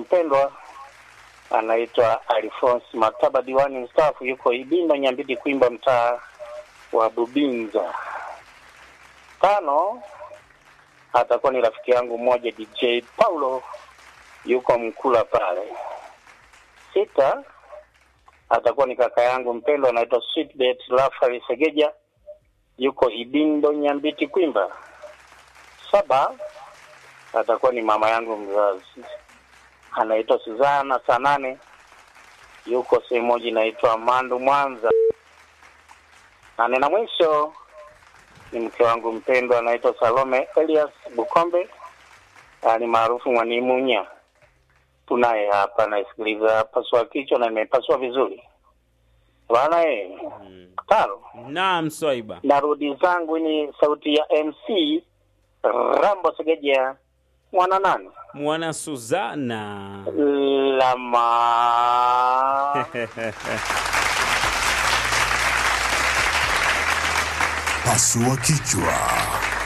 mpendwa anaitwa Alphonse Mataba, diwani mstaafu, yuko Ibinda Nyambidi, Kwimba, mtaa wa Bubinza. Tano atakuwa ni rafiki yangu mmoja DJ Paulo, yuko Mkula pale. Sita atakuwa ni kaka yangu mpendwa anaitwa Sweetbet Rafael Segeja, yuko Ibindo Nyambiti, Kwimba. Saba atakuwa ni mama yangu mzazi anaitwa Suzana saa nane yuko sehemu moja inaitwa Mandu Mwanza. Nane na mwisho ni mke wangu mpendwa anaitwa Salome Elias Bukombe, ah, ni maarufu Mwanimunya. Tunaye hapa naisikiliza pasua kichwa na imepasua vizuri bwana eh. Tano Naam, Swaiba. narudi zangu ni sauti ya MC Rambo Segeja mwana nani Mwana Suzana. lama Pasua kichwa.